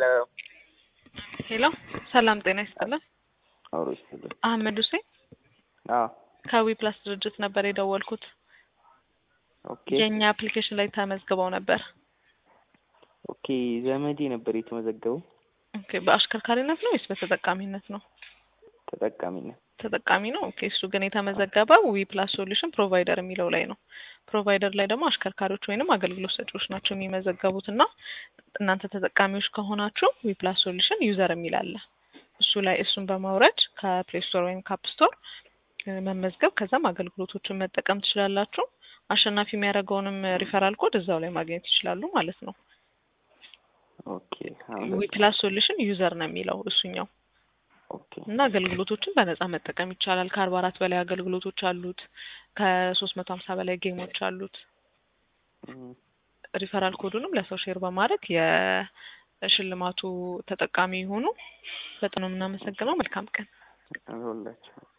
ሄሎ ሰላም ጤና ይስጥልን። አውሮ ይስጥልን። አህመድ ሁሴን አዎ ከዊ ፕላስ ድርጅት ነበር የደወልኩት። ኦኬ የእኛ አፕሊኬሽን ላይ ተመዝግበው ነበር። ኦኬ ዘመዴ ነበር የተመዘገበው ኦኬ በአሽከርካሪነት ነው ወይስ በተጠቃሚነት ነው? ተጠቃሚነት ተጠቃሚ ነው። ኦኬ እሱ ግን የተመዘገበው ዊ ፕላስ ሶሉሽን ፕሮቫይደር የሚለው ላይ ነው። ፕሮቫይደር ላይ ደግሞ አሽከርካሪዎች ወይንም አገልግሎት ሰጪዎች ናቸው የሚመዘገቡት እና እናንተ ተጠቃሚዎች ከሆናችሁ ዊ ፕላስ ሶሉሽን ዩዘር የሚል አለ። እሱ ላይ እሱን በማውረድ ከፕሌይ ስቶር ወይም ካፕ ስቶር መመዝገብ ከዛም አገልግሎቶችን መጠቀም ትችላላችሁ። አሸናፊ የሚያደርገውንም ሪፈራል ኮድ እዛው ላይ ማግኘት ይችላሉ ማለት ነው። ኦኬ ዊ ፕላስ ሶሉሽን ዩዘር ነው የሚለው እሱኛው ኦኬ እና አገልግሎቶችን በነጻ መጠቀም ይቻላል። ከአርባ አራት በላይ አገልግሎቶች አሉት። ከሶስት መቶ ሀምሳ በላይ ጌሞች አሉት። እም፣ ሪፈራል ኮዱንም ለሰው ሼር በማድረግ የሽልማቱ ተጠቃሚ የሆኑ በጣም ነው የምናመሰግነው። መልካም ቀን። አሁላችሁ